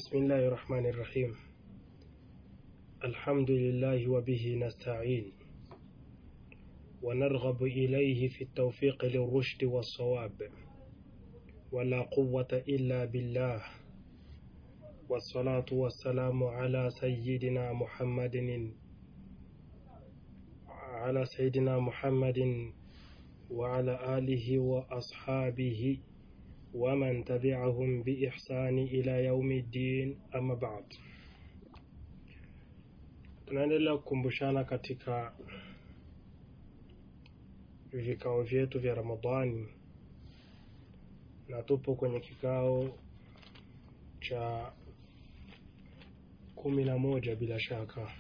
بسم الله الرحمن الرحيم الحمد لله وبه نستعين ونرغب إليه في التوفيق للرشد والصواب ولا قوة إلا بالله والصلاة والسلام على سيدنا محمد على سيدنا محمد وعلى آله وأصحابه ومن تبعهم بإحسان إلى يوم الدين أما بعد tunaendelea kukumbushana katika vikao vyetu vya Ramadhani na tupo kwenye kikao cha kumi na moja bila shaka.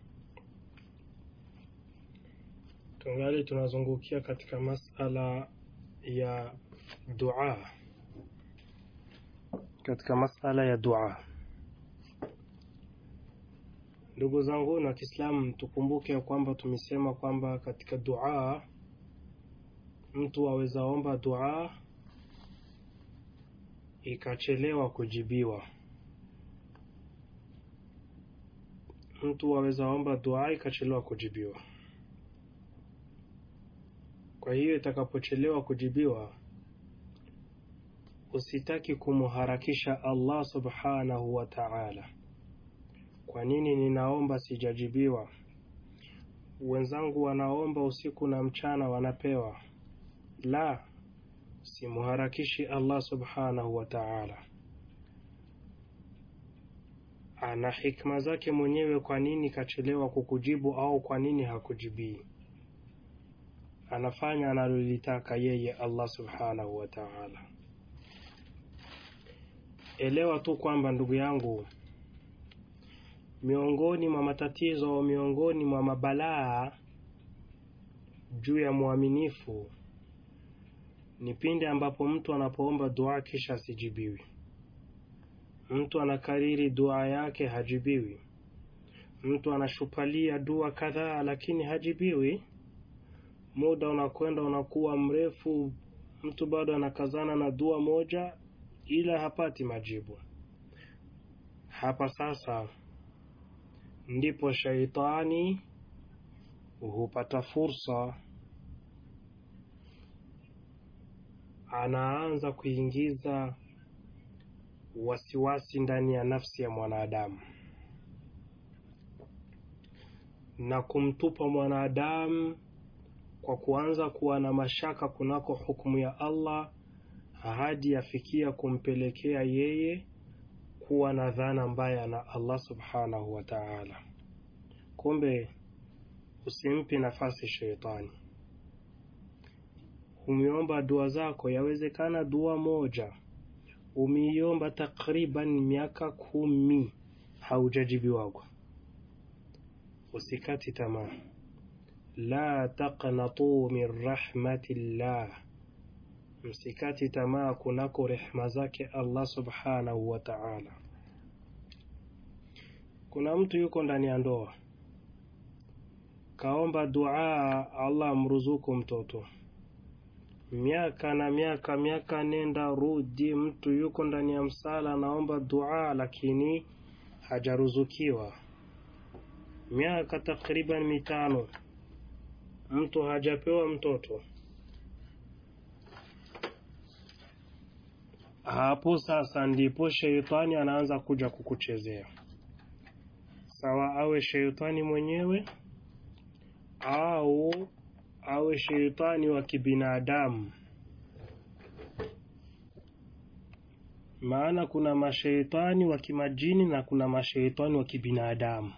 Tungali tunazungukia katika masala ya dua, katika masala ya dua. Ndugu zangu na Kiislamu, tukumbuke ya kwamba tumesema kwamba katika dua mtu aweza omba dua ikachelewa kujibiwa. Mtu aweza omba dua ikachelewa kujibiwa. Kwa hiyo itakapochelewa kujibiwa, usitaki kumuharakisha Allah subhanahu wa ta'ala. Kwa nini ninaomba sijajibiwa? Wenzangu wanaomba usiku na mchana wanapewa. La, simuharakishi Allah subhanahu wa ta'ala. Ana hikma zake mwenyewe, kwa nini kachelewa kukujibu au kwa nini hakujibii. Anafanya analolitaka yeye Allah subhanahu wa ta'ala. Elewa tu kwamba ndugu yangu, miongoni mwa matatizo, miongoni mwa mabalaa juu ya mwaminifu ni pindi ambapo mtu anapoomba dua kisha asijibiwi. Mtu anakariri dua yake hajibiwi. Mtu anashupalia dua kadhaa lakini hajibiwi. Muda unakwenda unakuwa mrefu, mtu bado anakazana na dua moja, ila hapati majibu. Hapa sasa ndipo shaitani hupata fursa, anaanza kuingiza wasiwasi ndani ya nafsi ya mwanadamu na kumtupa mwanadamu kwa kuanza kuwa na mashaka kunako hukumu ya Allah hadi yafikia kumpelekea yeye kuwa na dhana mbaya na Allah subhanahu wa ta'ala. Kumbe usimpi nafasi sheitani. Umeomba dua zako, yawezekana dua moja umeiomba takriban miaka kumi haujajibiwagwa. Usikati tamaa, la taqnatu min rahmatillah, msikati tamaa kunako rehma zake Allah subhanahu wa ta'ala. Kuna mtu yuko ndani ya ndoa kaomba dua Allah amruzuku mtoto, miaka na miaka, miaka nenda rudi, mtu yuko ndani ya msala anaomba dua lakini hajaruzukiwa. Miaka takriban mitano, mtu hajapewa mtoto. Hapo sasa ndipo sheitani anaanza kuja kukuchezea, sawa awe sheitani mwenyewe au awe sheitani wa kibinadamu. Maana kuna masheitani wa kimajini na kuna masheitani wa kibinadamu.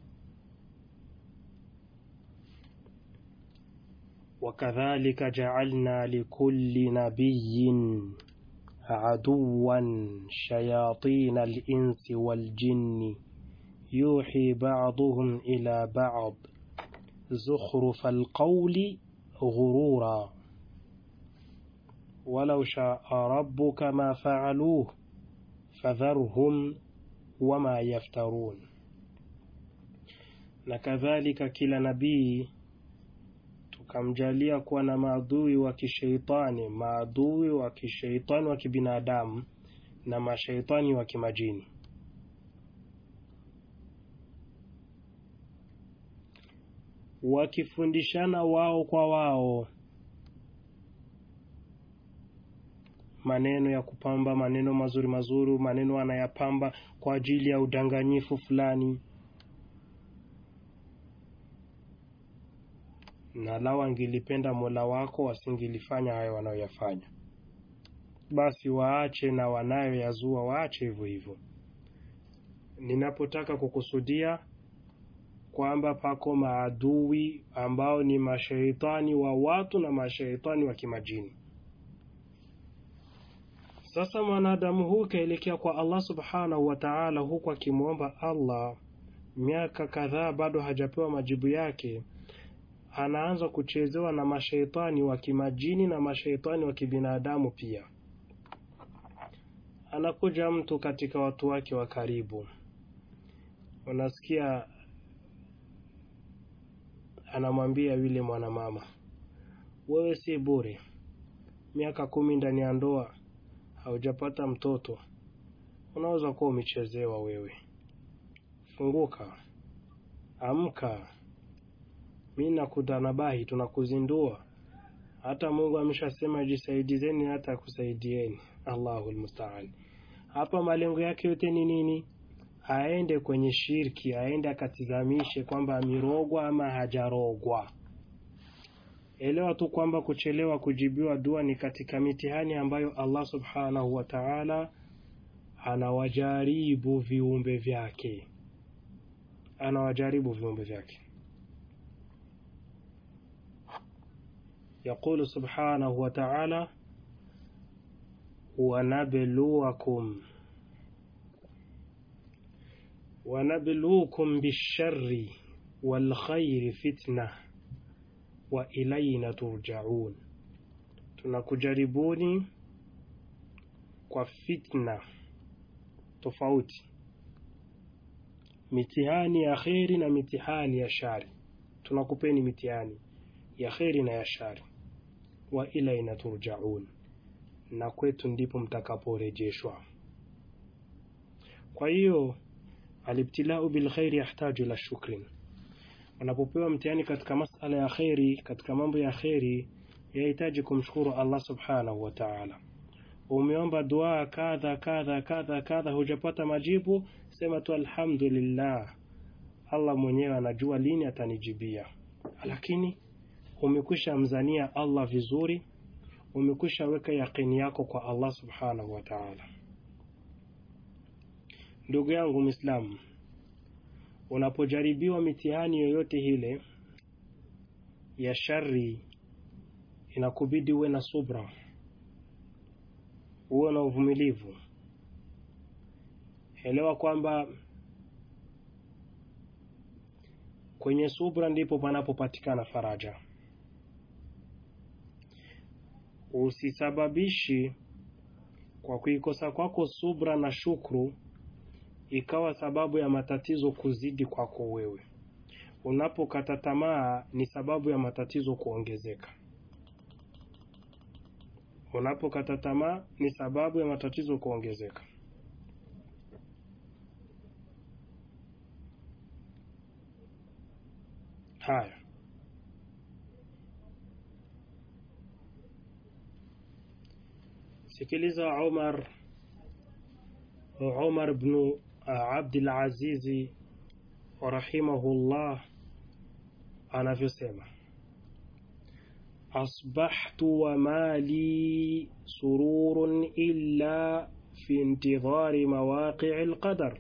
Wakadhalika jaalna likulli nabiyyin aduwan shayatina al-insi wal-jinni yuhi ba'duhum ila ba'd زخرف القول غرورا ولو شاء ربك ما فعلوه فذرهم وما يفترون na kadhalika kila nabii tukamjalia kuwa na maadui wa kisheitani, maadui wa kisheitani wa kibinadamu na masheitani wa kimajini. wakifundishana wao kwa wao maneno ya kupamba, maneno mazuri mazuri, maneno anayapamba kwa ajili ya udanganyifu fulani. Na lau angelipenda Mola wako wasingelifanya hayo wanayoyafanya, basi waache, na wanayoyazua waache hivyo hivyo. Ninapotaka kukusudia kwamba pako maadui ambao ni mashaitani wa watu na mashaitani wa kimajini. Sasa mwanadamu huu kaelekea kwa Allah subhanahu wa ta'ala, huku akimwomba Allah miaka kadhaa, bado hajapewa majibu yake. Anaanza kuchezewa na mashaitani wa kimajini na mashaitani wa kibinadamu pia. Anakuja mtu katika watu wake wa karibu, unasikia anamwambia yule mwanamama, wewe si bure, miaka kumi ndani ya ndoa haujapata mtoto, unaweza kuwa umechezewa wewe. Funguka, amka, mi nakudhanabahi, tunakuzindua. Hata Mungu ameshasema jisaidizeni, hata akusaidieni. Allahu almustaan. Hapa malengo yake yote ni nini? Aende kwenye shirki, aende akatizamishe kwamba amirogwa ama hajarogwa. Elewa tu kwamba kuchelewa kujibiwa dua ni katika mitihani ambayo Allah subhanahu wa ta'ala anawajaribu viumbe vyake, anawajaribu viumbe vyake. Yaqulu subhanahu wa ta'ala, wanabluwakum wanabluukum bisharri walkhairi fitna wa ilaina turjaun, tunakujaribuni kwa fitna tofauti, mitihani ya kheri na mitihani ya shari. Tunakupeni mitihani ya kheri na ya shari. Wa ilaina turjaun, na kwetu ndipo mtakaporejeshwa. Kwa hiyo alibtilau bilkhairi yahtaju ila shukrin Unapopewa mtihani katika masala ya kheri, katika mambo ya kheri, yahitaji kumshukuru Allah subhanahu wa ta'ala. Umeomba dua kadha kadha kadha kadha, hujapata majibu, sema tu alhamdulillah, Allah mwenyewe anajua lini atanijibia. Lakini umekwisha mzania Allah vizuri, umekwisha weka yaqini yako kwa Allah subhanahu wa ta'ala. Ndugu yangu Muislamu, unapojaribiwa mitihani yoyote ile ya shari, inakubidi uwe na subra, uwe na uvumilivu. Elewa kwamba kwenye subra ndipo panapopatikana faraja. Usisababishi kwa kuikosa kwako subra na shukru ikawa sababu ya matatizo kuzidi kwako wewe. Unapokata tamaa ni sababu ya matatizo kuongezeka. Unapokata tamaa ni sababu ya matatizo kuongezeka. Haya, sikiliza Umar Umar bnu Abdul Azizi rahimahullah anavyosema, asbahtu wa mali sururun illa fi intidhari mawaqii alqadar,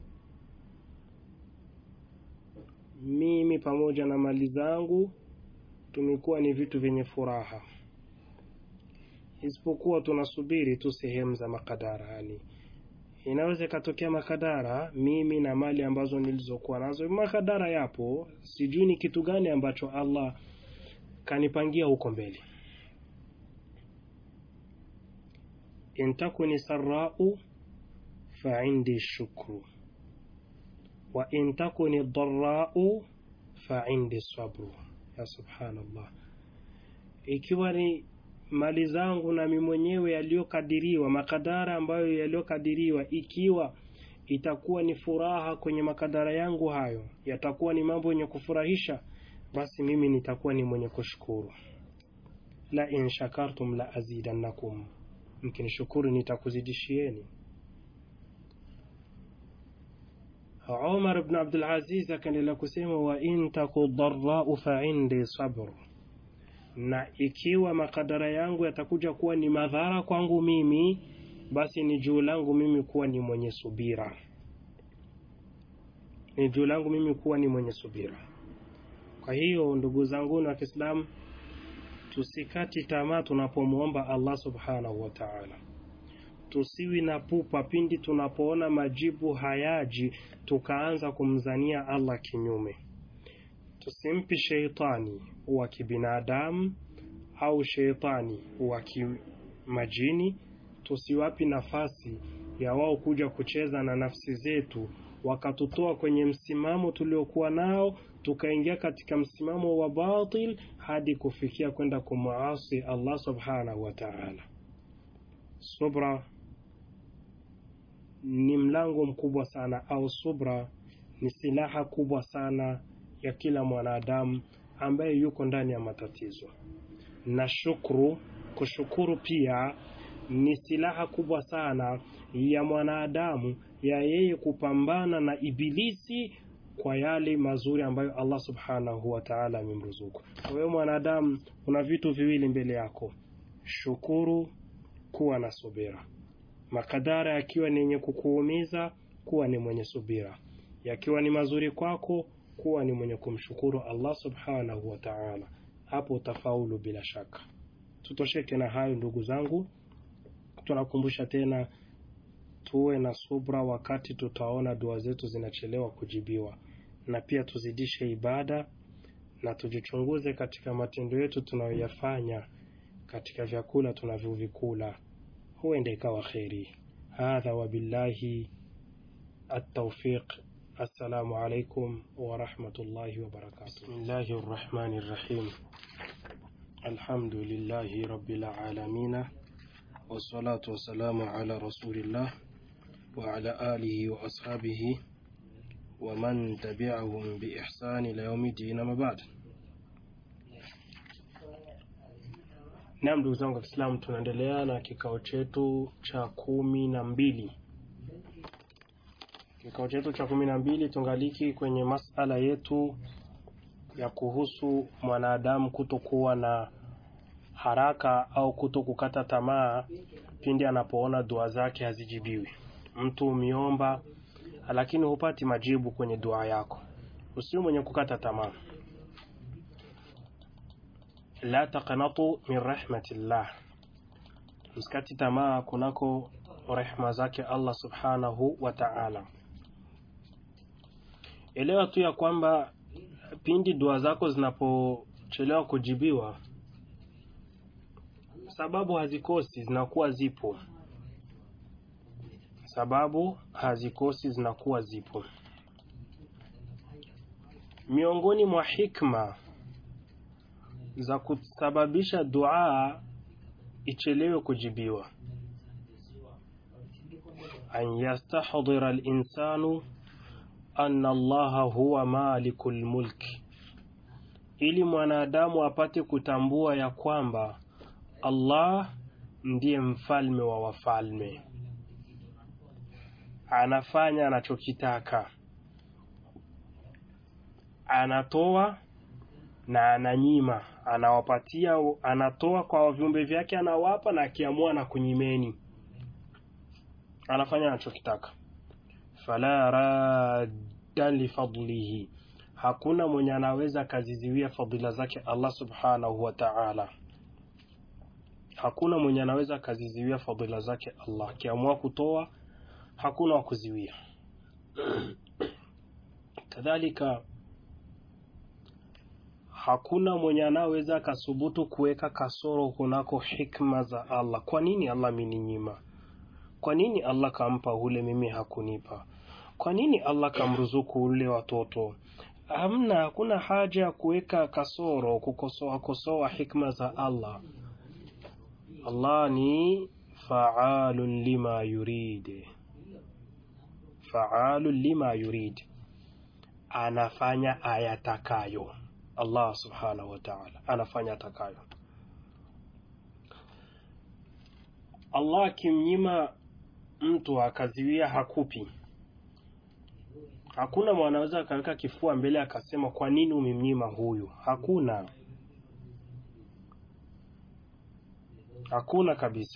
mimi pamoja na mali zangu tumekuwa ni vitu vyenye furaha, isipokuwa tunasubiri tu sehemu za makadara yani inaweza ikatokea makadara, mimi na mali ambazo nilizokuwa nazo, makadara yapo, sijui ni kitu gani ambacho Allah kanipangia huko mbele. in takuni sarau fa indi shukru wa in takuni dharau fa indi sabru. Ya subhanallah, ikiwa ni mali zangu nami mwenyewe yaliyokadiriwa, makadara ambayo yaliyokadiriwa, ikiwa itakuwa ni furaha kwenye makadara yangu hayo, yatakuwa ni mambo yenye kufurahisha, basi mimi nitakuwa ni mwenye kushukuru. La in shakartum la azidannakum, mkinishukuru nitakuzidishieni. Umar ibn Abdul Aziz akaendelea kusema, wa in taku dharrau fa indi sabr, na ikiwa makadara yangu yatakuja kuwa ni madhara kwangu mimi, basi ni juu langu mimi kuwa ni mwenye subira, ni juu langu mimi kuwa ni mwenye subira. Kwa hiyo ndugu zangu wa Kiislamu, tusikati tamaa tunapomwomba Allah subhanahu wa ta'ala tusiwi na pupa pindi tunapoona majibu hayaji tukaanza kumzania Allah kinyume. Tusimpi sheitani wa kibinadamu au sheitani wa kimajini, tusiwapi nafasi ya wao kuja kucheza na nafsi zetu, wakatutoa kwenye msimamo tuliokuwa nao, tukaingia katika msimamo wa batil hadi kufikia kwenda kumuasi Allah subhanahu wa ta'ala. Subra ni mlango mkubwa sana au subra ni silaha kubwa sana ya kila mwanadamu ambaye yuko ndani ya matatizo. Na shukru, kushukuru pia ni silaha kubwa sana ya mwanadamu ya yeye kupambana na ibilisi kwa yale mazuri ambayo Allah subhanahu wa ta'ala amemruzuku. Kwa hiyo mwanadamu, kuna vitu viwili mbele yako: shukuru, kuwa na subira makadara yakiwa ni yenye kukuumiza, kuwa ni mwenye subira; yakiwa ni mazuri kwako, kuwa ni mwenye kumshukuru Allah subhanahu wa ta'ala. Hapo utafaulu bila shaka. Tutosheke na hayo ndugu zangu, tunakumbusha tena tuwe na subra wakati tutaona dua zetu zinachelewa kujibiwa, na pia tuzidishe ibada na tujichunguze katika matendo yetu tunayoyafanya katika vyakula tunavyovikula huenda ikawa kheri. Hadha wabillahi at-tawfiq. Assalamu alaikum wa rahmatullahi wa barakatuh. Bismillahi rrahmani rrahim. Alhamdulillahi rabbil alamin wassalatu wassalamu ala rasulillah wa ala alihi wa ashabihi wa man tabi'ahum bi ihsani ila yawmiddin, amma ba'd. Naam, ndugu zangu wa Kiislamu, tunaendelea na kikao chetu cha kumi na mbili. Kikao chetu cha kumi na mbili tungaliki kwenye masala yetu ya kuhusu mwanadamu kutokuwa na haraka au kuto kukata tamaa pindi anapoona dua zake hazijibiwi. Mtu umiomba lakini hupati majibu kwenye dua yako, usiwe mwenye kukata tamaa. La taqnatu min rahmatillah, msikati tamaa kunako rehma zake Allah subhanahu wa ta'ala. Elewa tu ya kwamba pindi dua zako zinapochelewa kujibiwa, sababu hazikosi, zinakuwa zipo. Sababu hazikosi, zinakuwa zipo. Miongoni mwa hikma za kusababisha dua ichelewe kujibiwa, an yastahdhira al-insanu anna Allaha huwa malikul mulki, ili mwanadamu apate kutambua ya kwamba Allah ndiye mfalme wa wafalme, anafanya anachokitaka, anatoa na ananyima, anawapatia, anatoa kwa viumbe vyake, anawapa na akiamua na kunyimeni, anafanya anachokitaka. Fala radda lifadlihi, hakuna mwenye anaweza akaziziwia fadhila zake Allah subhanahu wa ta'ala. Hakuna mwenye anaweza akaziziwia fadhila zake Allah, akiamua kutoa hakuna wa kuziwia. Kadhalika hakuna mwenye anaweza akasubutu kuweka kasoro kunako hikma za Allah. Kwa nini Allah ameninyima? Kwa nini Allah kampa ule mimi hakunipa? Kwa nini Allah kamruzuku ule watoto? Hamna, hakuna haja ya kuweka kasoro, kukosoa kosoa hikma za Allah. Allah ni faalun lima yurid, faalun lima yurid, anafanya ayatakayo. Allah subhanahu wa ta'ala anafanya atakayo. Allah akimnyima mtu akaziwia hakupi, hakuna mwanaweza akaweka kifua mbele akasema kwa nini umemnyima huyu. Hakuna, hakuna kabisa.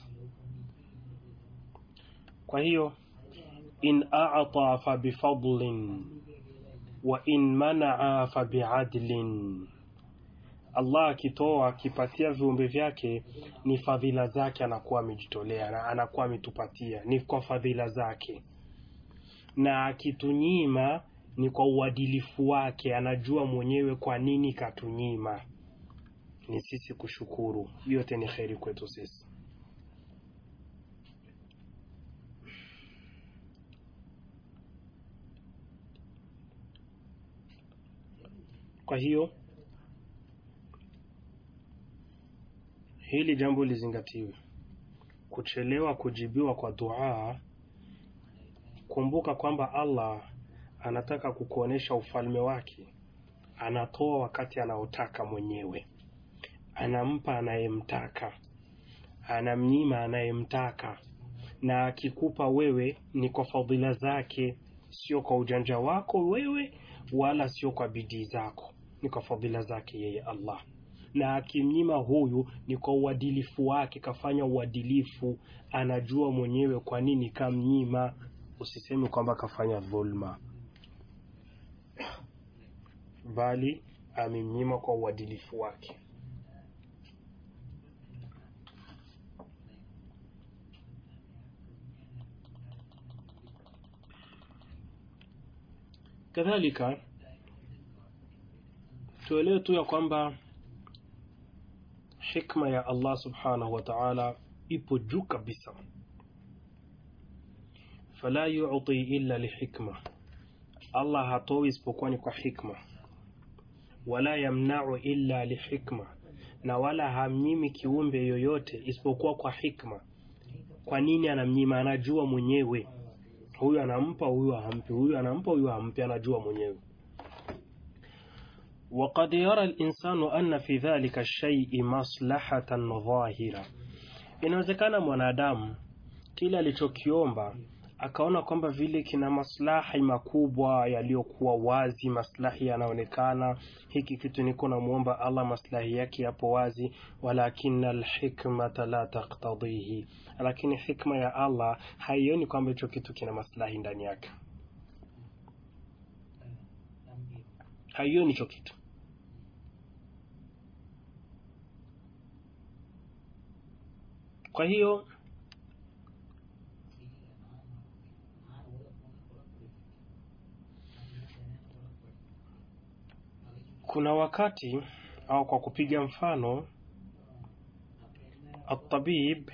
Kwa hiyo in a'ta fa bifadlin wa in manaa fa biadlin, Allah akitoa akipatia viumbe vyake ni fadhila zake, anakuwa amejitolea na anakuwa ametupatia, ni kwa fadhila zake, na akitunyima ni kwa uadilifu wake, anajua mwenyewe kwa nini katunyima. Ni sisi kushukuru, yote ni kheri kwetu sisi. Kwa hiyo hili jambo lizingatiwe. Kuchelewa kujibiwa kwa dua, kumbuka kwamba Allah anataka kukuonesha ufalme wake. Anatoa wakati anaotaka mwenyewe, anampa anayemtaka, anamnyima anayemtaka, na akikupa wewe ni kwa fadhila zake, sio kwa ujanja wako wewe, wala sio kwa bidii zako, ni kwa fadhila zake yeye Allah na akimnyima huyu ni kwa uadilifu wake, kafanya uadilifu, anajua mwenyewe kwa nini kamnyima. Usiseme kwamba kafanya dhulma, bali amemnyima kwa uadilifu wake. Kadhalika tuelewe tu ya kwamba hikma ya Allah subhanahu wa ta'ala ipo juu kabisa. Fala yu'ti illa lihikma, Allah hatoi isipokuwa ni kwa hikma. Wala yamna'u illa lihikma, na wala hamnyimi kiumbe yoyote isipokuwa kwa hikma. Kwa nini anamnyima? Anajua mwenyewe, huyu anampa, huyu hampi, huyu anampa, huyu hampi, anajua mwenyewe. وقد يرى الإنسان أن في ذلك الشيء مصلحة ظاهرة inawezekana mwanadamu kile alichokiomba akaona kwamba vile kina maslahi makubwa yaliyokuwa wazi, maslahi yanaonekana, hiki kitu niko namwomba Allah, maslahi yake yapo wazi. Walakina alhikmata la taktadhihi, lakini hikma ya Allah haioni kwamba hicho kitu kina maslahi ndani yake, haioni hicho kitu. Kwa hiyo kuna wakati au kwa kupiga mfano, atabib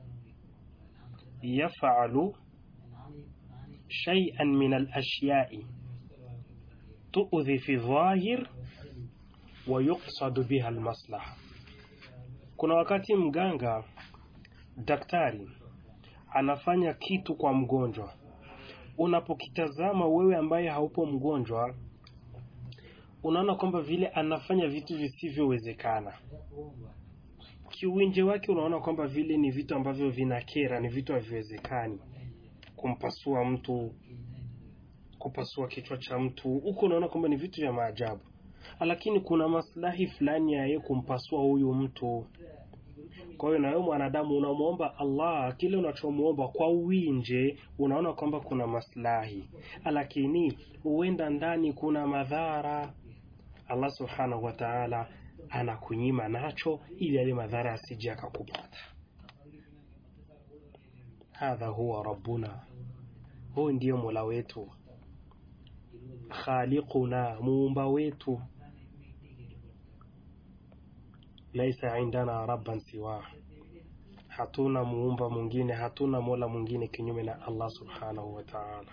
yafalu shay'an min alashyai tuudhi fi dhahir wa yuqsadu biha almaslaha. Kuna wakati mganga daktari anafanya kitu kwa mgonjwa, unapokitazama wewe ambaye haupo mgonjwa, unaona kwamba vile anafanya vitu visivyowezekana. Kiuwinje wake unaona kwamba vile ni vitu ambavyo vinakera, ni vitu haviwezekani. Kumpasua mtu, kupasua kichwa cha mtu, huko unaona kwamba ni vitu vya maajabu, lakini kuna maslahi fulani ya yeye kumpasua huyu mtu. Kwa hiyo na wewe mwanadamu unamwomba Allah kile unachomwomba kwa uwinje, unaona kwamba kuna maslahi, lakini huenda ndani kuna madhara. Allah subhanahu wa ta'ala anakunyima nacho ili yale madhara asije akakupata. Hadha huwa rabbuna, huyu ndiyo mola wetu, khaliquna, muumba wetu laisa indana rabban siwa, hatuna muumba mwingine, hatuna mola mwingine kinyume na Allah subhanahu wa ta'ala.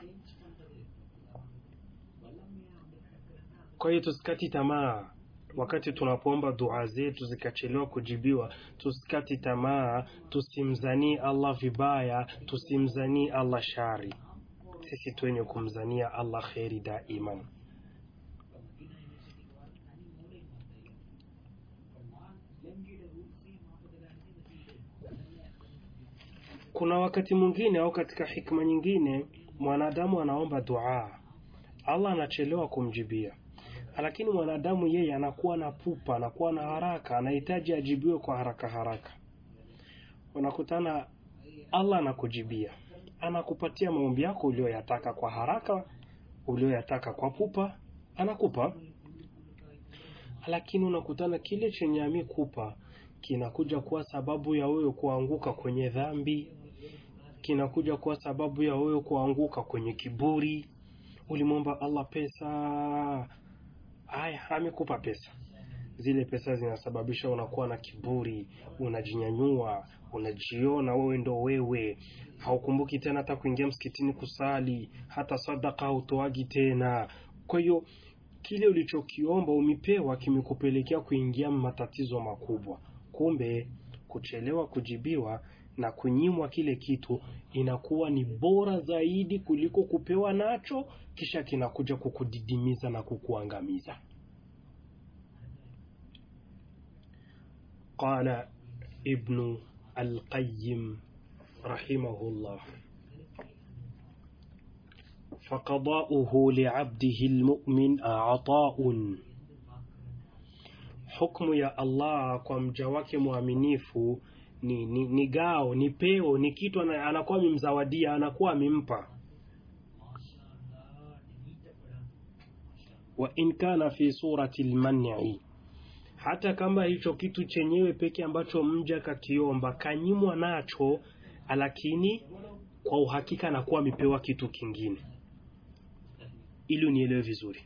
Kwa hiyo tusikati tamaa wakati tunapoomba dua zetu zikachelewa kujibiwa, tusikati tamaa, tusimzanii Allah vibaya, tusimzanii Allah shari. Sisi tuwenye kumzania Allah kheri daiman. kuna wakati mwingine au katika hikma nyingine mwanadamu anaomba dua allah anachelewa kumjibia lakini mwanadamu yeye anakuwa na pupa anakuwa na haraka anahitaji ajibiwe kwa haraka haraka unakutana allah anakujibia anakupatia maombi yako ulioyataka kwa haraka ulioyataka kwa pupa anakupa lakini unakutana kile chenye amekupa kinakuja kuwa sababu ya wewe kuanguka kwenye dhambi kinakuja kuwa sababu ya wewe kuanguka kwenye kiburi ulimwomba allah pesa aya amekupa pesa zile pesa zinasababisha unakuwa na kiburi unajinyanyua unajiona wewe ndo wewe haukumbuki tena hata kuingia msikitini kusali hata sadaka hautoagi tena kwa hiyo kile ulichokiomba umepewa kimekupelekea kuingia matatizo makubwa kumbe kuchelewa kujibiwa na kunyimwa kile kitu inakuwa ni bora zaidi kuliko kupewa nacho kisha kinakuja kukudidimiza na kukuangamiza qala ibnu alqayim rahimahullah فقضاؤه لعبده المؤمن عطاء hukmu ya allah kwa mja wake mwaminifu ni, ni, ni gao ni peo ni kitu ana- anakuwa amemzawadia anakuwa amempa wa in kana fi surati lmani hata kama hicho kitu chenyewe peke ambacho mja kakiomba kanyimwa nacho lakini kwa uhakika anakuwa amepewa kitu kingine ili unielewe vizuri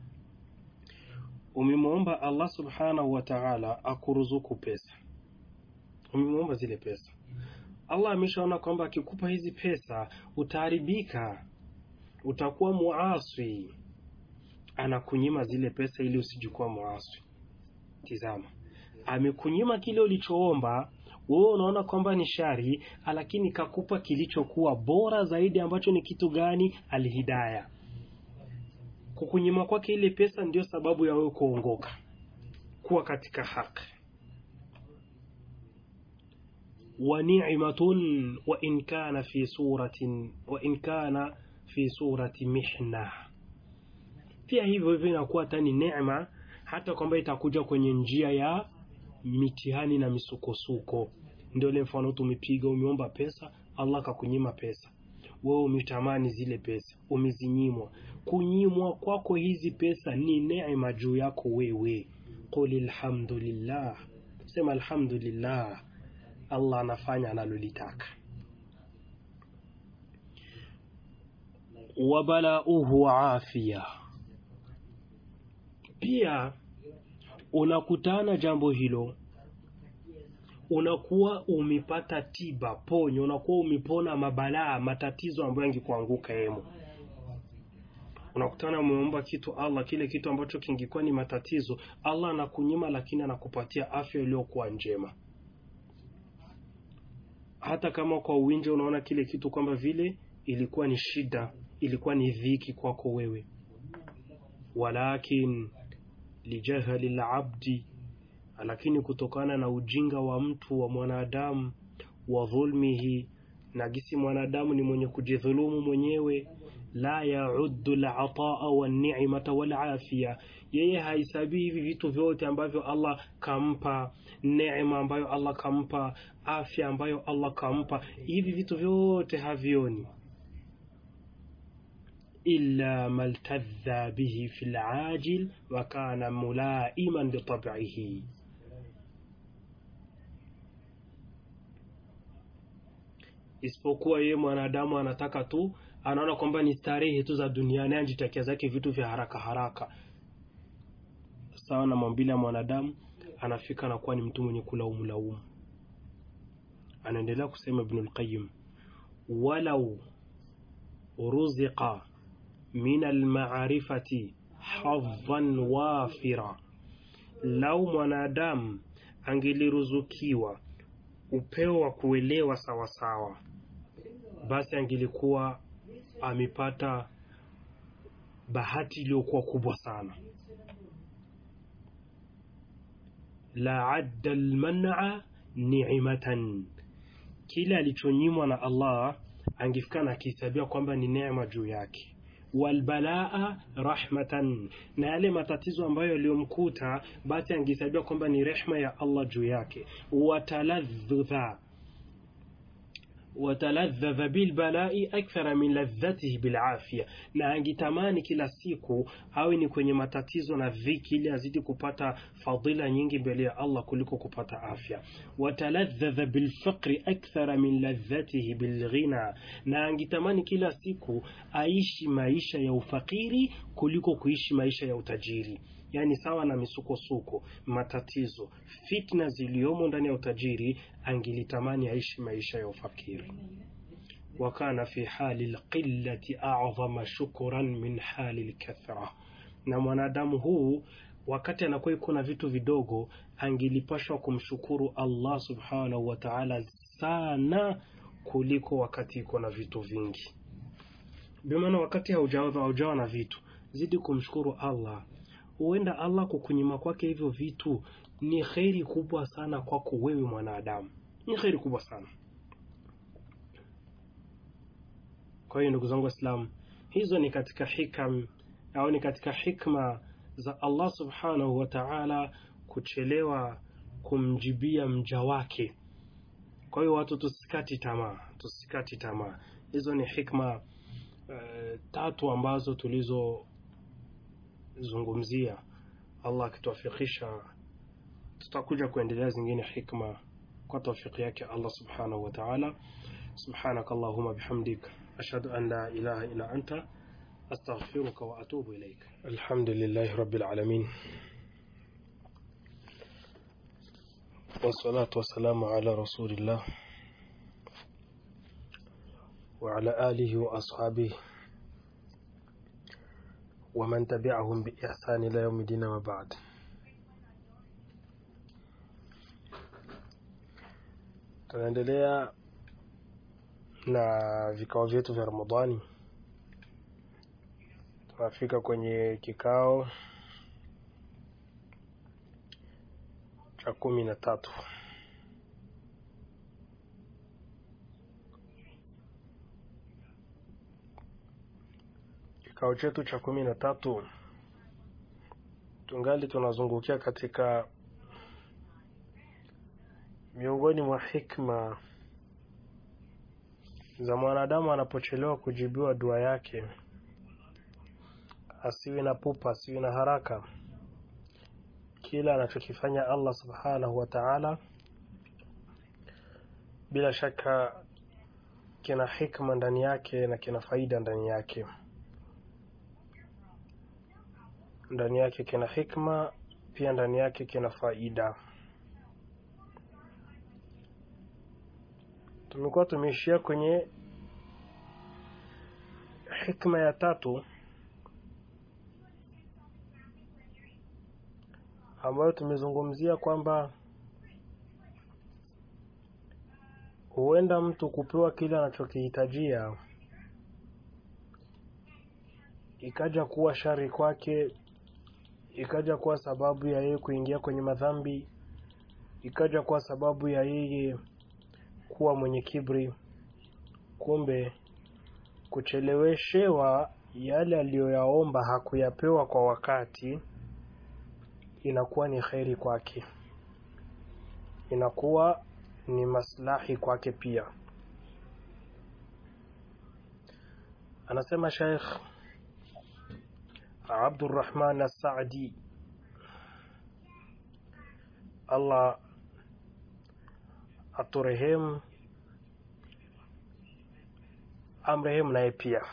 umemwomba allah subhanahu wa taala akuruzuku pesa umemwomba zile pesa allah ameshaona kwamba akikupa hizi pesa utaharibika utakuwa muaswi anakunyima zile pesa ili usijikuwa muaswi tizama amekunyima kile ulichoomba wewe unaona kwamba ni shari lakini kakupa kilichokuwa bora zaidi ambacho ni kitu gani alhidaya kukunyima kwake ile pesa ndio sababu ya wewe kuongoka kuwa katika haki wa ni'matun wa in kana fi suratin wa in kana fi surati mihna pia hivyo hivyo inakuwa hata ni neema hata kwamba itakuja kwenye njia ya mitihani na misukosuko ndio ile mfano tumepiga umeomba pesa allah akakunyima pesa wewe umetamani zile pesa umezinyimwa kunyimwa kwako hizi pesa ni neema juu yako wewe qul alhamdulillah sema alhamdulillah allah anafanya analolitaka wabalauhu afia pia unakutana jambo hilo unakuwa umepata tiba ponyo unakuwa umepona mabalaa matatizo ambayo yangekuanguka yemo unakutana umeomba kitu allah kile kitu ambacho kingekuwa ni matatizo allah anakunyima lakini anakupatia afya iliyokuwa njema hata kama kwa uwinje unaona kile kitu kwamba vile ilikuwa ni shida ilikuwa ni dhiki kwako wewe walakin lijahali labdi lakini kutokana na ujinga wa mtu wa mwanadamu wa dhulmihi na gisi mwanadamu ni mwenye kujidhulumu mwenyewe la yauddu lataa wanimata walafia yeye haisabii hivi vitu vyote ambavyo allah kampa neema ambayo allah kampa afya ambayo allah kampa hivi vitu vyote havioni illa maltadha bihi fi lajil wa kana mulaiman bitabihi isipokuwa yeye mwanadamu anataka tu anaona kwamba ni starehe tu za duniani anjitakia zake vitu vya haraka haraka sawa na maumbile ya mwanadamu anafika anakuwa ni mtu mwenye kulaumu laumu anaendelea kusema ibnu lqayim walau ruziqa min almarifati hadhan wafira lau mwanadamu angeliruzukiwa upeo wa kuelewa sawasawa basi angelikuwa amepata bahati iliyokuwa kubwa sana la adda lmana nimatan kile alichonyimwa na Allah angefika na akihesabia kwamba ni neema juu yake walbalaa rahmatan, na yale matatizo ambayo yaliyomkuta basi angehesabia kwamba ni rehma ya Allah juu yake. Wataladhdha wataladhdha bilbalai akthara min ladhatihi bilafia, na angitamani kila siku awe ni kwenye matatizo na dhiki, ili azidi kupata fadhila nyingi mbele ya Allah kuliko kupata afya. Wataladhdha bilfaqri akthara min ladhatihi bilghina, na angitamani kila siku aishi maisha ya ufakiri kuliko kuishi maisha ya utajiri. Yaani sawa na misukosuko, matatizo, fitna ziliyomo ndani ya utajiri, angilitamani aishi maisha ya ufakiri. wa kana fi hali lqillati a'dhama shukran min hali lkathra, na mwanadamu huu wakati anakuwa iko na vitu vidogo, angilipashwa kumshukuru Allah subhanahu wa ta'ala sana kuliko wakati iko na vitu vingi. Bimaana wakati haujawa haujawa na vitu, zidi kumshukuru Allah huenda Allah kukunyima kwake hivyo vitu ni kheri kubwa sana kwako wewe mwanadamu, ni kheri kubwa sana. Kwa hiyo ndugu zangu Waislamu, hizo ni katika hikam au ni katika hikma za Allah subhanahu wa ta'ala kuchelewa kumjibia mja wake. Kwa hiyo watu tusikati tamaa, tusikati tamaa. Hizo ni hikma uh, tatu ambazo tulizo zungumzia. Allah akituafikisha, tutakuja kuendelea zingine hikma kwa tawfiki yake Allah subhanahu wa ta'ala. Subhanaka Allahumma bihamdik ashhadu an la ilaha illa anta astaghfiruka wa atubu ilaik. Alhamdulillahi rabbil alamin wassalatu wassalamu ala rasulillah wa ala alihi wa ashabihi waman tabi'ahum biihsani ila yaumi dina wa ba'd. Tunaendelea na vikao vyetu vya Ramadhani. Tunafika kwenye kikao cha kumi na tatu. Kikao chetu cha kumi na tatu tungali tunazungukia katika miongoni mwa hikma za mwanadamu anapochelewa kujibiwa dua yake, asiwe na pupa, asiwe na haraka. Kila anachokifanya Allah subhanahu wa ta'ala, bila shaka kina hikma ndani yake na kina faida ndani yake ndani yake kina hikma, pia ndani yake kina faida. Tumekuwa tumeishia kwenye hikma ya tatu ambayo tumezungumzia kwamba huenda mtu kupewa kile anachokihitajia ikaja kuwa shari kwake ikaja kuwa sababu ya yeye kuingia kwenye madhambi, ikaja kuwa sababu ya yeye kuwa mwenye kibri. Kumbe kucheleweshewa yale aliyoyaomba hakuyapewa kwa wakati, inakuwa ni kheri kwake, inakuwa ni maslahi kwake pia. Anasema Sheikh Abdurrahman As-Saadi, Allah aturehemu, amrehemu naye pia.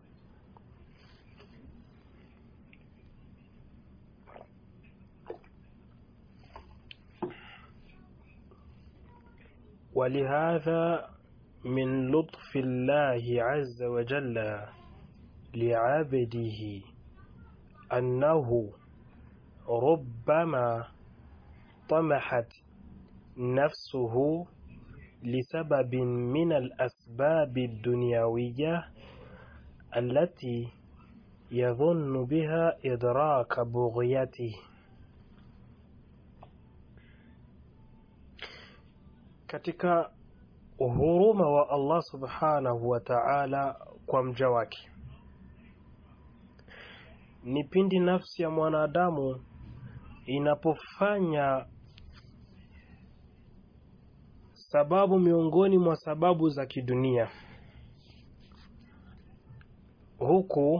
ولهذا من لطف الله عز وجل لعبده أنه ربما طمحت نفسه لسبب من الأسباب الدنيوية التي يظن بها إدراك بغيته katika huruma wa Allah subhanahu wa ta'ala kwa mja wake ni pindi nafsi ya mwanadamu inapofanya sababu miongoni mwa sababu za kidunia huku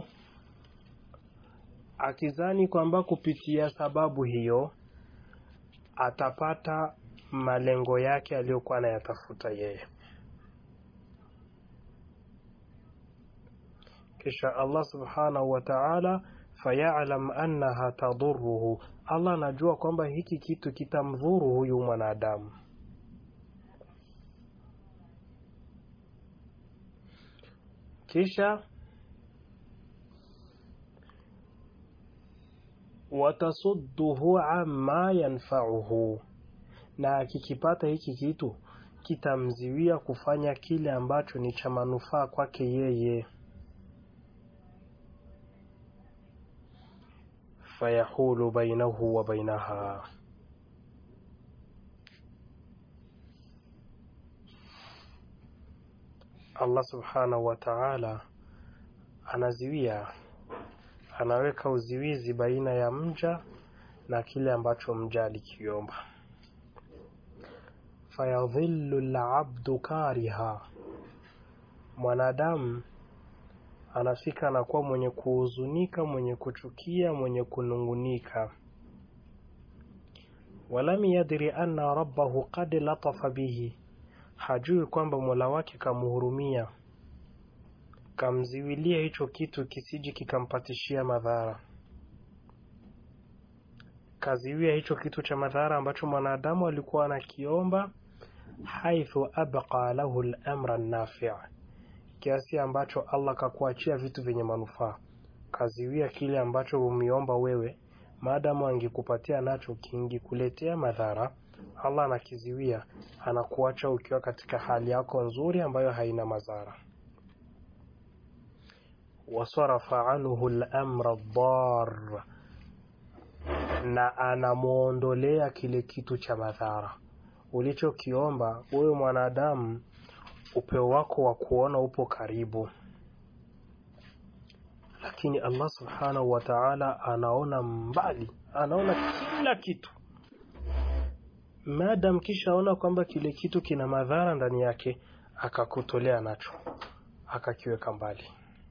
akizani kwamba kupitia sababu hiyo atapata malengo yake aliyokuwa anayatafuta yeye kisha Allah subhanahu wa ta'ala fayalam annaha tadurruhu Allah anajua kwamba hiki kitu kitamdhuru huyu mwanadamu kisha watasudduhu amma yanfa'uhu na akikipata hiki kitu kitamziwia kufanya kile ambacho ni cha manufaa kwake yeye fayahulu bainahu wa bainaha Allah subhanahu wa ta'ala anaziwia anaweka uziwizi baina ya mja na kile ambacho mja alikiomba fayadhillu labdu kariha mwanadamu anafika anakuwa mwenye kuhuzunika mwenye kuchukia mwenye kunungunika walam yadri anna rabbahu qad latafa bihi hajui kwamba mola wake kamhurumia kamziwilia hicho kitu kisiji kikampatishia madhara kaziwia hicho kitu cha madhara ambacho mwanadamu alikuwa anakiomba haithu abqa lahu lamra nafi kiasi ambacho allah kakuachia vitu vyenye manufaa kaziwia kile ambacho umiomba wewe maadamu angekupatia nacho kingikuletea madhara allah anakiziwia anakuacha ukiwa katika hali yako nzuri ambayo haina madhara wasarafa anhu lamra dar na anamwondolea kile kitu cha madhara ulichokiomba wewe mwanadamu upeo wako wa kuona upo karibu lakini allah subhanahu wa taala anaona mbali anaona kila kitu madam kishaona kwamba kile kitu kina madhara ndani yake akakutolea nacho akakiweka mbali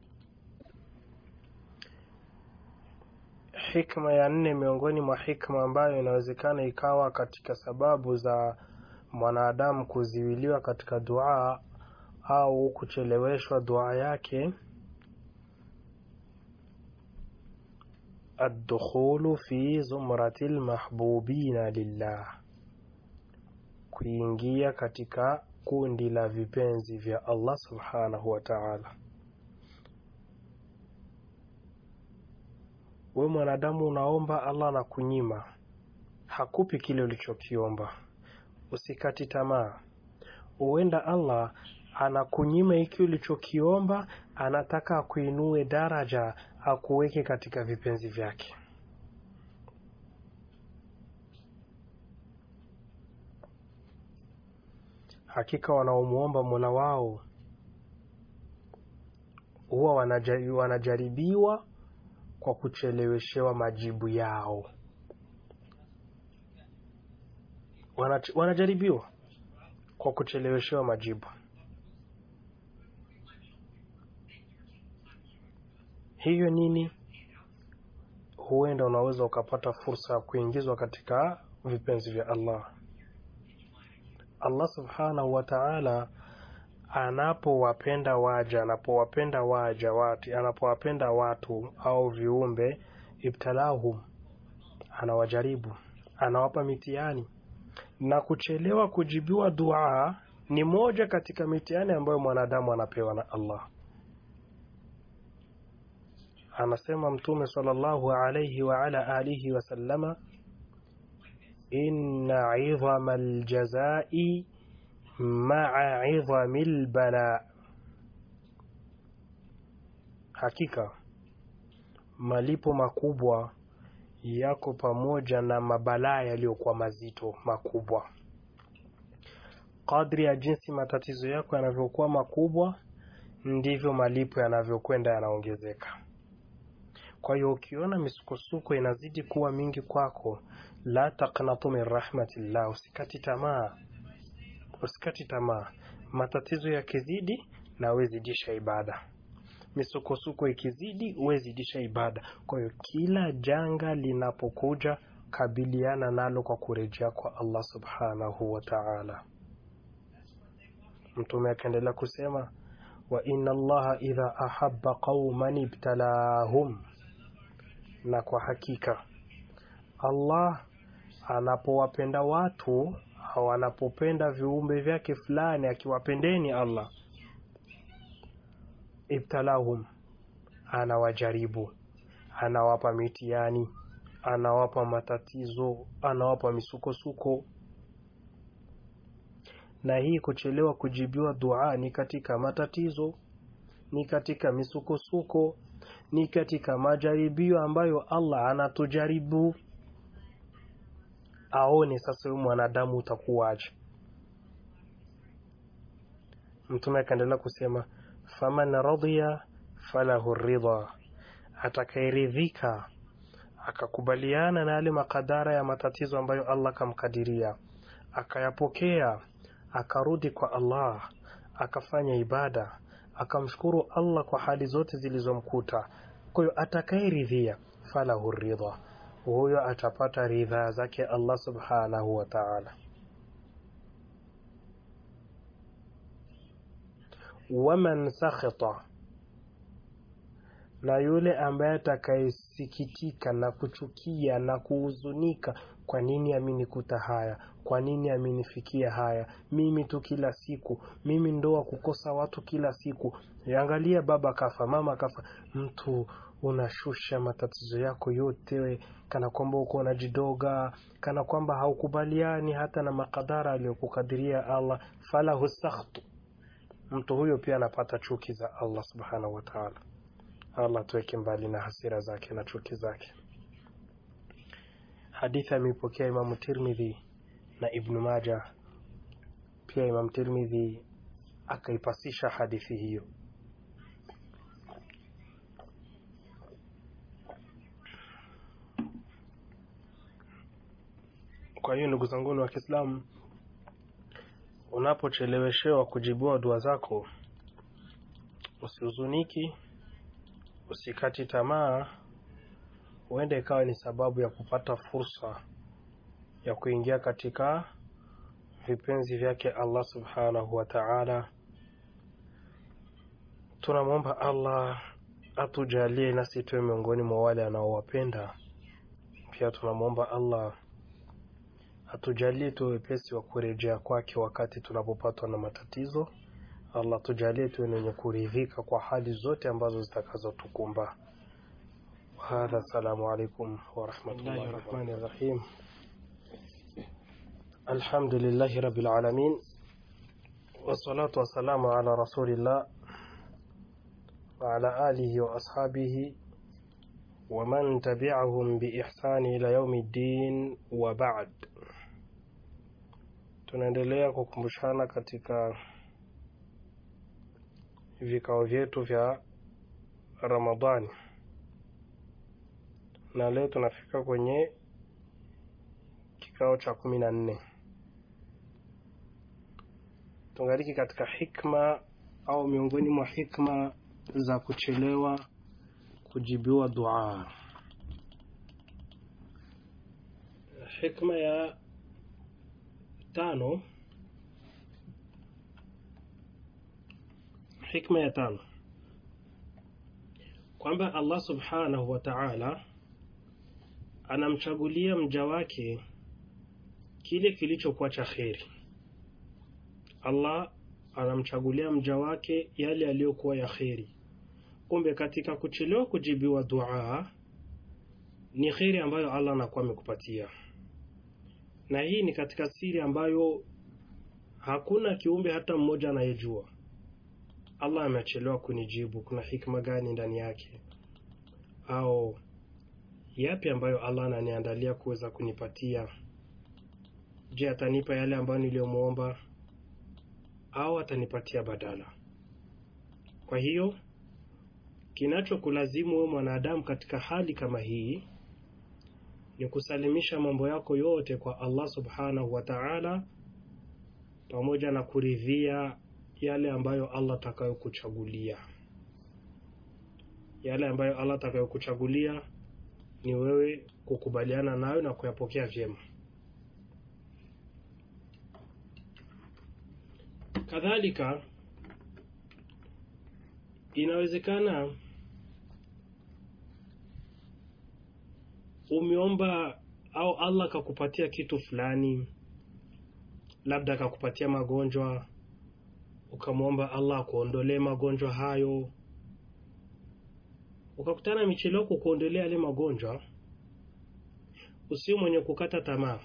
hikma ya nne miongoni mwa hikma ambayo inawezekana ikawa katika sababu za mwanadamu kuziwiliwa katika dua au kucheleweshwa dua yake addukhulu fi zumrati lmahbubina lillah kuingia katika kundi la vipenzi vya allah subhanahu wa taala we mwanadamu unaomba allah anakunyima hakupi kile ulichokiomba usikati tamaa huenda allah anakunyima hiki ulichokiomba anataka akuinue daraja akuweke katika vipenzi vyake hakika wanaomwomba mola wao huwa wanajaribiwa kwa kucheleweshewa majibu yao Wanach wanajaribiwa kwa kucheleweshewa majibu hiyo nini huenda unaweza ukapata fursa ya kuingizwa katika vipenzi vya allah allah subhanahu wa taala anapowapenda waja anapowapenda waja wati anapowapenda watu au viumbe ibtalahum anawajaribu anawapa mitihani na kuchelewa kujibiwa dua ni moja katika mitihani ambayo mwanadamu anapewa na allah anasema mtume sallallahu alayhi wa ala alihi wasallama inna idhama aljazai maa idhami lbala hakika malipo makubwa yako pamoja na mabalaa yaliyokuwa mazito makubwa kadri ya jinsi matatizo yako yanavyokuwa makubwa ndivyo malipo yanavyokwenda yanaongezeka kwa hiyo ukiona misukosuko inazidi kuwa mingi kwako la taqnatu min rahmatillah usikati tamaa usikati tamaa matatizo yakizidi na wezidisha ibada misukosuko ikizidi wezidisha ibada kwa hiyo kila janga linapokuja kabiliana nalo kwa kurejea kwa allah subhanahu wa taala mtume akaendelea kusema wa inna allaha idha ahabba qauman ibtalahum na kwa hakika allah anapowapenda watu au anapopenda viumbe vyake fulani akiwapendeni allah ibtalahum anawajaribu anawapa mitihani anawapa matatizo anawapa misukosuko na hii kuchelewa kujibiwa dua ni katika matatizo ni katika misukosuko ni katika majaribio ambayo allah anatujaribu aone sasa huyu mwanadamu utakuwaje mtume akaendelea kusema faman radhiya falahu ridha atakayeridhika akakubaliana na yale makadara ya matatizo ambayo allah kamkadiria akayapokea akarudi kwa allah akafanya ibada akamshukuru allah kwa hali zote zilizomkuta kwa hiyo atakayeridhia falahu ridha huyo atapata ridhaa zake allah subhanahu wa taala waman sakhita na yule ambaye atakayesikitika na kuchukia na kuhuzunika kwa nini amenikuta haya kwa nini amenifikia haya mimi tu kila siku mimi ndoa kukosa watu kila siku angalia baba kafa mama kafa mtu unashusha matatizo yako yote kana kwamba uko unajidoga kana kwamba haukubaliani hata na makadara aliyokukadiria allah falahu sakhtu mtu huyo pia anapata chuki za allah subhanahu wataala allah tuweke mbali na hasira zake na chuki zake hadithi ameipokea imamu tirmidhi na ibnu maja pia imam tirmidhi akaipasisha hadithi hiyo kwa hiyo ndugu zanguni wa kiislamu unapocheleweshewa kujibiwa dua zako usihuzuniki usikati tamaa huenda ikawa ni sababu ya kupata fursa ya kuingia katika vipenzi vyake allah subhanahu wa taala tunamwomba allah atujalie nasi tuwe miongoni mwa wale anaowapenda pia tunamwomba allah atujalie tuwe wepesi wa kurejea kwake wakati tunapopatwa na matatizo allah tujalie tuwe wenye kuridhika kwa hali zote ambazo zitakazotukumba hadha assalamu alaikum warahmatullahi rahmani rahim alhamdulillahi rabbil alamin wassalatu wassalamu ala rasulillah وعلى آله وأصحابه ومن تبعهم بإحسان إلى يوم الدين وبعد tunaendelea kukumbushana katika vikao vyetu vya ramadhani na leo tunafika kwenye kikao cha kumi na nne tungaliki katika hikma au miongoni mwa hikma za kuchelewa kujibiwa dua hikma ya tano hikma ya tano kwamba allah subhanahu wa taala anamchagulia mja wake kile kilichokuwa cha kheri allah anamchagulia mja wake yale yaliyokuwa ya kheri kumbe katika kuchelewa kujibiwa dua ni kheri ambayo allah anakuwa amekupatia na hii ni katika siri ambayo hakuna kiumbe hata mmoja anayejua allah amechelewa kunijibu kuna hikma gani ndani yake au yapi ambayo allah ananiandalia kuweza kunipatia je atanipa yale ambayo niliyomwomba au atanipatia badala. Kwa hiyo kinachokulazimu wewe mwanadamu katika hali kama hii ni kusalimisha mambo yako yote kwa Allah subhanahu wa ta'ala, pamoja na kuridhia yale ambayo Allah atakayokuchagulia. Yale ambayo Allah atakayokuchagulia ni wewe kukubaliana nayo na kuyapokea vyema. Kadhalika, inawezekana umeomba au Allah akakupatia kitu fulani, labda akakupatia magonjwa, ukamwomba Allah akuondolee magonjwa hayo, ukakutana michelewa kukuondolea yale magonjwa, usiwe mwenye kukata tamaa.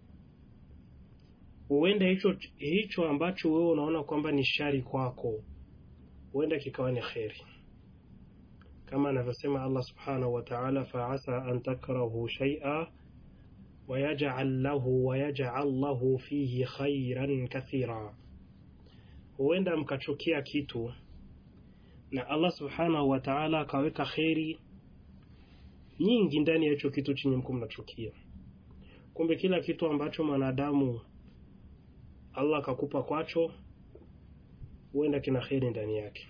Huenda hicho hicho ambacho wewe unaona kwamba ni shari kwako, huenda kikawa ni kheri kama anavyosema Allah subhanahu wa ta'ala, faasa an takrahu shay'a wayaj'al lahu wayaj'al lahu fihi khairan kathira, huenda mkachukia kitu na Allah subhanahu wa ta'ala akaweka kheri nyingi ndani ya hicho kitu chenye mko mnachukia. Kumbe kila kitu ambacho mwanadamu Allah akakupa kwacho, huenda kina kheri ndani yake.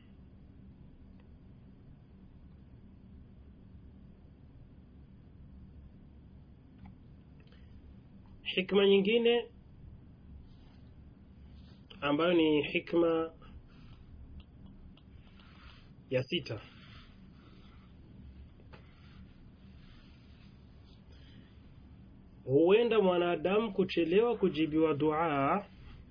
Hikma nyingine ambayo ni hikma ya sita, huenda mwanadamu kuchelewa kujibiwa dua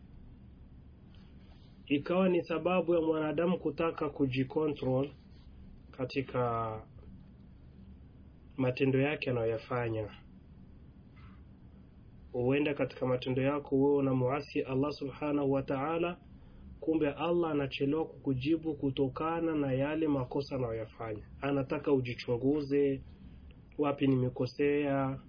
ikawa ni sababu ya mwanadamu kutaka kujikontrol katika matendo yake anayoyafanya huenda katika matendo yako wewe unamuasi Allah subhanahu wa ta'ala, kumbe Allah anachelewa kukujibu kutokana na yale makosa anayoyafanya. Anataka ujichunguze, wapi nimekosea.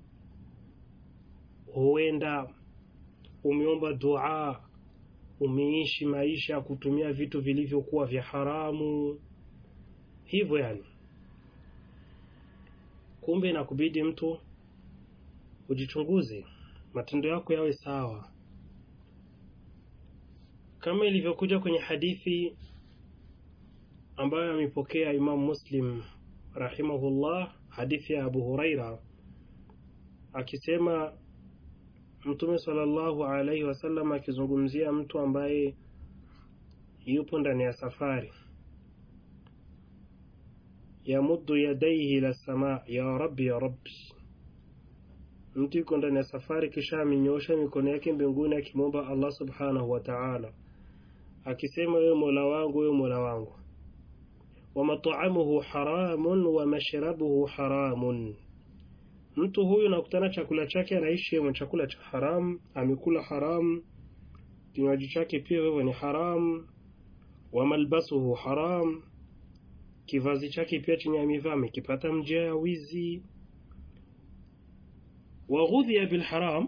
Huenda umeomba dua, umeishi maisha ya kutumia vitu vilivyokuwa vya haramu, hivyo yani, kumbe inakubidi mtu ujichunguze matendo yako yawe sawa, kama ilivyokuja kwenye hadithi ambayo amepokea Imam Muslim rahimahullah, hadithi ya Abu Huraira akisema, Mtume sallallahu alaihi wasallam akizungumzia mtu ambaye yupo ndani ya safari, yamuddu yadaihi ila samaa, ya rabbi ya rabbi mtu yuko ndani ya safari kisha amenyoosha mikono yake mbinguni akimwomba Allah subhanahu wa ta'ala, akisema wewe mola wangu, wewe mola wangu, wa mat'amuhu haramun wa mashrabuhu haramun. Mtu huyu nakutana chakula chake anaishi mwa chakula cha haram, amekula haram, kinywaji chake pia wewe ni haram, wa malbasuhu haram, kivazi chake pia chenye amevaa amekipata njia ya wizi waghudhiya bilharam,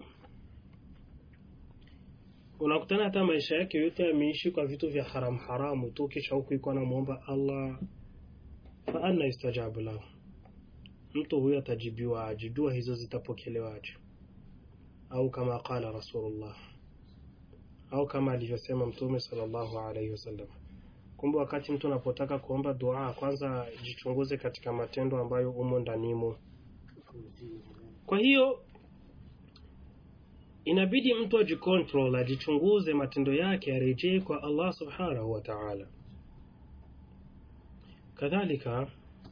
unakutana hata maisha yake yote ameishi kwa vitu vya haram haramu tu, kisha huku iko anamwomba Allah, fa anna yustajabu lahu, mtu huyo atajibiwa aje? Dua hizo zitapokelewa aje? Au kama qala Rasulullah, au kama alivyosema Mtume sallallahu alaihi wasallam. Kumbe wakati mtu anapotaka kuomba dua, kwanza jichunguze katika matendo ambayo umo ndanimo. Kwa hiyo inabidi mtu ajikontrol, ajichunguze matendo yake, arejee kwa Allah subhanahu wa ta'ala. Kadhalika,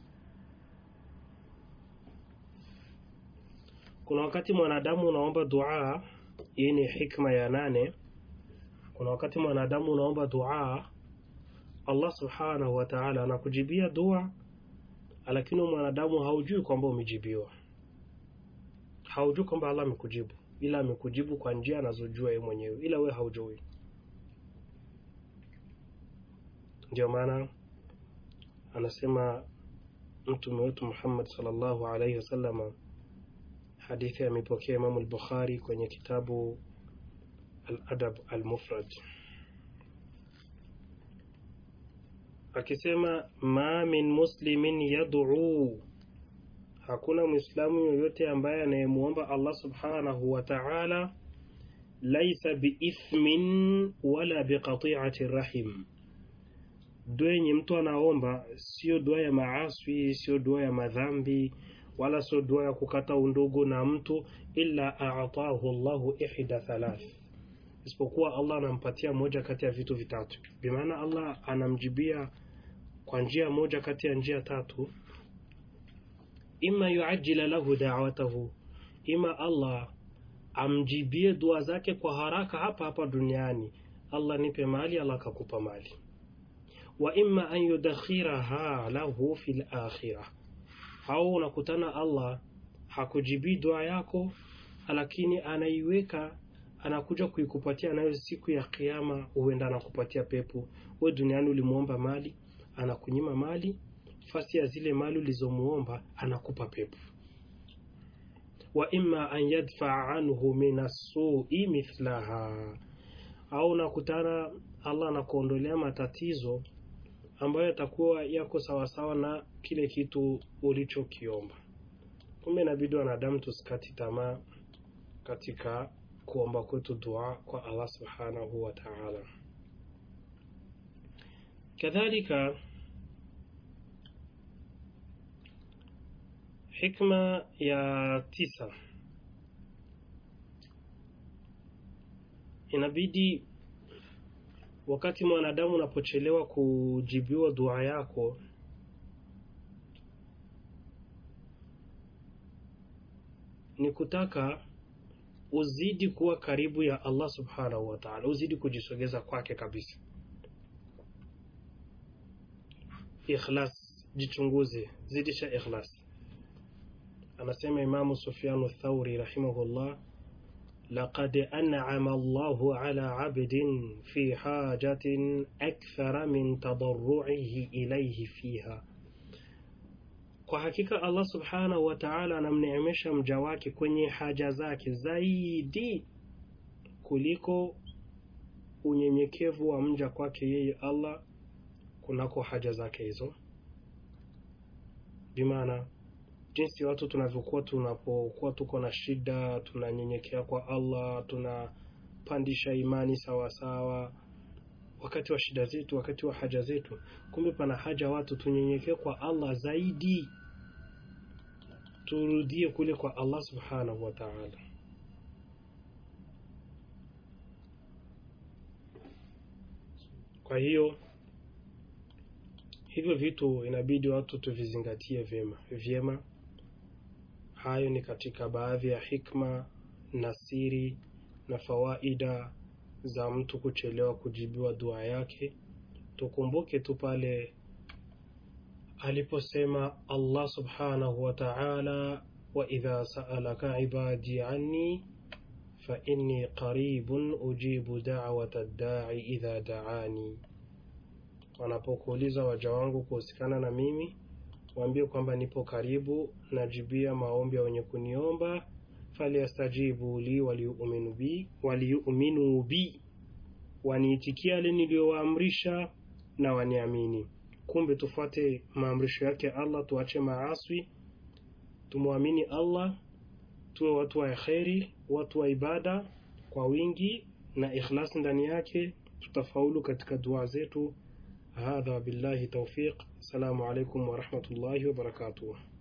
kuna wakati mwanadamu unaomba dua, hii ni hikma ya nane. Kuna wakati mwanadamu unaomba dua, Allah subhanahu wa ta'ala anakujibia dua, lakini mwanadamu haujui kwamba umejibiwa haujui kwamba Allah amekujibu, ila amekujibu kwa njia anazojua yeye mwenyewe, ila we haujui. Ndio maana anasema mtume wetu Muhammad sallallahu alaihi wasallam, hadithi amepokea Imamu al-Bukhari kwenye kitabu al-Adab al-Mufrad, akisema ma min muslimin yad'u hakuna mwislamu yoyote ambaye anayemuomba Allah subhanahu wa ta'ala laisa biithmin wala biqati'ati rahim dua yenye mtu anaomba sio dua ya maaswi sio dua ya madhambi wala sio dua ya kukata undugu na mtu illa a'tahu Allahu ihda thalath isipokuwa Allah anampatia moja kati ya vitu vitatu bimaana Allah anamjibia kwa njia moja kati ya njia tatu ima yuajila lahu da'watahu ima Allah amjibie dua zake kwa haraka hapa hapa duniani Allah nipe mali Allah akakupa mali wa imma an yudakhiraha lahu fil akhirah au unakutana Allah hakujibii dua yako lakini anaiweka anakuja kuikupatia nayo siku ya kiyama huenda anakupatia pepo we duniani ulimuomba mali anakunyima mali fasi ya zile mali ulizomuomba anakupa pepo wa imma an yadfaa anhu min assui mithlaha au nakutana Allah anakuondolea matatizo ambayo yatakuwa yako sawasawa na kile kitu ulichokiomba. Kumbe inabidi wanadamu tusikati tamaa katika kuomba kwetu dua kwa Allah subhanahu wa ta'ala. Kadhalika, hikma ya tisa inabidi wakati mwanadamu unapochelewa kujibiwa dua yako ni kutaka uzidi kuwa karibu ya Allah subhanahu wa ta'ala, uzidi kujisogeza kwake kabisa. Ikhlas, jichunguze, zidisha ikhlas. Anasema Imamu Sufyanu Thauri rahimahullah لقد أنعم الله على عبد في حاجة أكثر من تضرعه إليه فيها kwa hakika Allah subhanahu wa ta'ala anamneemesha mja wake kwenye haja zake zaidi kuliko unyenyekevu wa mja kwake yeye Allah kunako haja zake hizo bimaana jinsi watu tunavyokuwa tunapokuwa tuko na shida tunanyenyekea kwa Allah tunapandisha imani sawa sawa wakati wa shida zetu wakati wa haja zetu kumbe pana haja watu tunyenyekee kwa Allah zaidi turudie kule kwa Allah subhanahu wa ta'ala kwa hiyo hivyo vitu inabidi watu tuvizingatie vyema vyema hayo ni katika baadhi ya hikma na siri na fawaida za mtu kuchelewa kujibiwa dua yake tukumbuke tu pale aliposema Allah subhanahu wa ta'ala wa idha sa'alaka ibadi anni fa inni qaribun ujibu da'wata ad-da'i idha da'ani wanapokuuliza waja wangu kuhusikana na mimi waambie kwamba nipo karibu najibia maombi ya wenye kuniomba falyastajibu li waliuminu bi waliuminu bi waniitikia yale niliyowaamrisha na waniamini kumbe tufuate maamrisho yake Allah tuache maaswi tumwamini Allah tuwe watu wa kheri watu wa ibada kwa wingi na ikhlas ndani yake tutafaulu katika dua zetu هذا بالله توفيق السلام عليكم ورحمة الله وبركاته